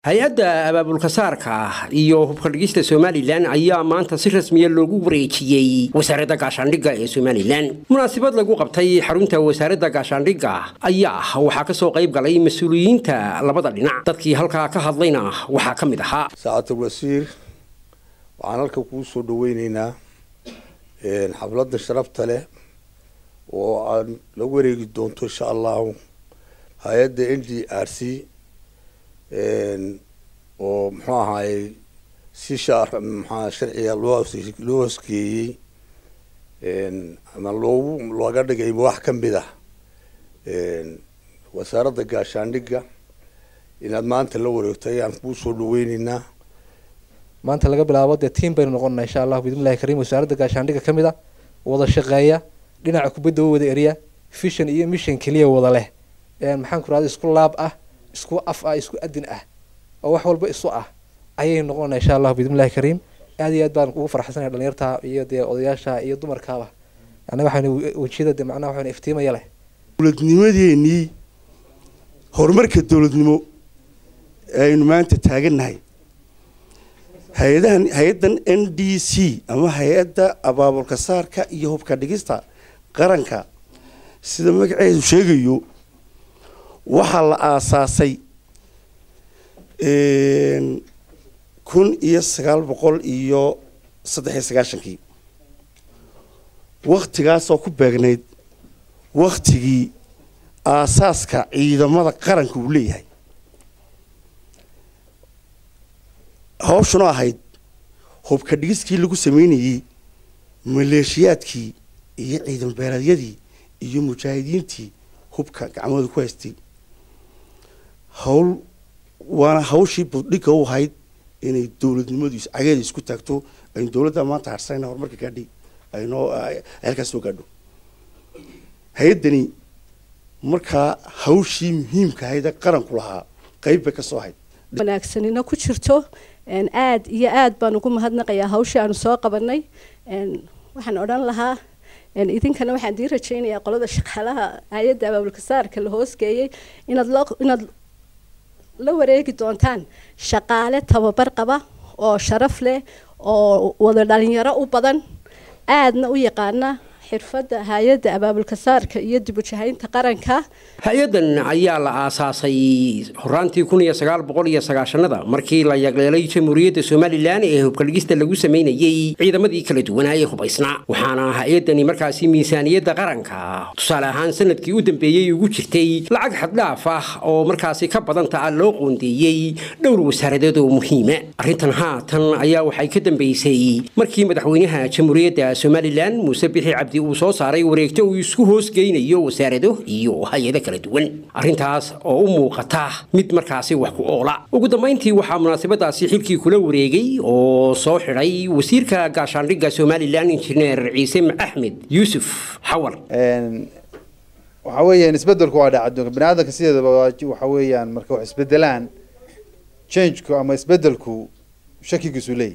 hay-adda abaabulka saarka iyo hubka dhigista somalilan ayaa maanta si rasmiya loogu wareejiyey wasaaradda gaashaandhigga ee somalilan munaasabad lagu qabtay xarunta wasaaradda gaashaandhigga ayaa waxaa kasoo qayb galay mas-uuliyiinta labada dhinac dadkii halkaa ka hadlayna waxaa ka mid ahaa saacatul wasiir waxaan halka kuu soo dhaweyneynaa xafladda sharafta leh oo aan la wareegi doonto insha allahu hay-adda n d r c oo muxuu ahaayey si mxua sharciga loo loo hosgeeyey ama loogu looga dhigay wax ka mid ah wasaaradda gaashaandhigga inaad maanta la wareegto ayaan kuu soo dhaweyneynaa maanta laga bilaabo dee tiam baynu noqonana insha allahu bidmillahi kariim wasaaradda gaashaandhigga ka mid a wada shaqeeya dhinaca kubadda u wada eriya fishan iyo mission keliya wada leh maxaan ku rahda isku laab ah isku af ah isku adin ah oo wax walba isu ah ayay noqonana insha allahu bidmillahi kariim aad iyo aad baan ugu farxsanaya dhalinyarta iyo dee odayaasha iyo dumarkaaba yani waxaan wejiyada de macnaha waxaan iftiimaya leh dowladnimadeenii horumarka dowladnimo aynu maanta taagannahay hay-adahan hay-addan n d c ama hay-adda abaabulka saarka iyo hubka dhigista qaranka sida magaceedu sheegayo waxaa la aasaasay kun iyo sagaal boqol iyo saddex iyo sagaashankii waktigaasoo ku beegnayd waktigii aasaaska ciidamada qaranka uu leeyahay hawshuna ahayd hubka dhigiskii lagu sameynayey maleeshiyaadkii iyo ciidan beeleedyadii iyo mujaahidiintii hubka gacmooda ku haystay hawl waana hawshii buddhigga u ahayd inay dowladnimadu cageeda isku taagto aynu dowladda maanta harsanayna horumarka gaadhay aynoo halkaas soo gaadho hay-addani markaa hawshii muhiimka ahayd ee qaranku lahaa qeyb bay ka soo ahayd wanaagsanina ku jirto aad iyo aad baan ugu mahadnaqayaa hawshii aanu soo qabanay waxaan odhan lahaa idinkana waxaan dii rajaynayaa qolada shaqaalaha hay-adda abaabulka saarka la hoosgeeyey inaad loo inaad la wareegi doontaan shaqaale tababar qaba oo sharaf leh oo wada dhalinyaro u badan aadna u yaqaana xirfadda hay-adda abaabulka saarka iyo dib ujahaynta qaranka hay-addan ayaa la aasaasay horaantii kun iyo sagaal boqol iyo sagaashanada markii la yagleelay jamhuuriyadda somalilan ee hubkadhigista lagu sameynayey ciidamadii kala duwanaa ee hubaysnaa waxaana hay-addani markaasi miisaaniyadda qaranka tusaale ahaan sanadkii u dambeeyey ugu jirtay lacag xaddhaaf ah oo markaasi ka badanta ah loo qoondeeyey dhowr wasaaradeed oo muhiima arrintan haatan ayaa waxay ka dambeysay markii madaxweynaha jamhuuriyadda somalilan muuse bixi cabdi uu soo saaray wareegto uu isku hoosgeynayo wasaarado iyo hay-ado kala duwan arrintaas oo u muuqata mid markaasi wax ku oola ugu dambayntii waxaa munaasabadaasi xilkii kula wareegay oo soo xidhay wasiirka gaashaandhigga somalilan injineer ciise axmed yuusuf xawar waxa weeyaan isbedelku waa dhaca adduunka bani aadamka sideedaba waxa weeyaan marka wax isbedelaan changeku ama isbedelku shakigiisu leeyahy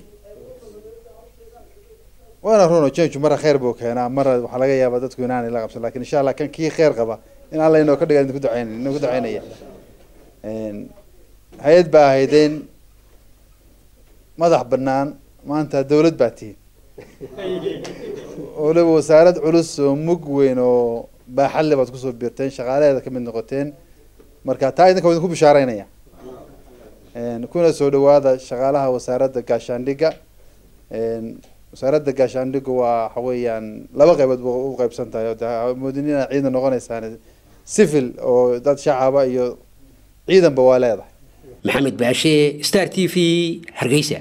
waana runo change mara kheyr buu keenaa mara waxaa laga yaabaa dadku inaanay la qabsan lakin insha allah kan kii kheyr qaba in alla inoo ka dhiga idinku duceyn inoogu duceynaya hay-ad baa ahaydeen madax banaan maanta dawlad baa tihin waliba wasaarad culus oo mug weyn oo baaxadle baad kusoo biirteen shaqaalaheeda kamid noqoteen marka taa idinka wa idinku bishaareynaya kuna soo dhawaada shaqaalaha wasaaradda gaashaandhigga wasaaradda gaashaandhiggu waa waxa weeyaan laba qaybood ba u qaybsan tahay oo moodin inaad ciidan noqoneysaan civil oo dad shacaba iyo ciidanba waa leedahay maxamed baashe star t v hargeysa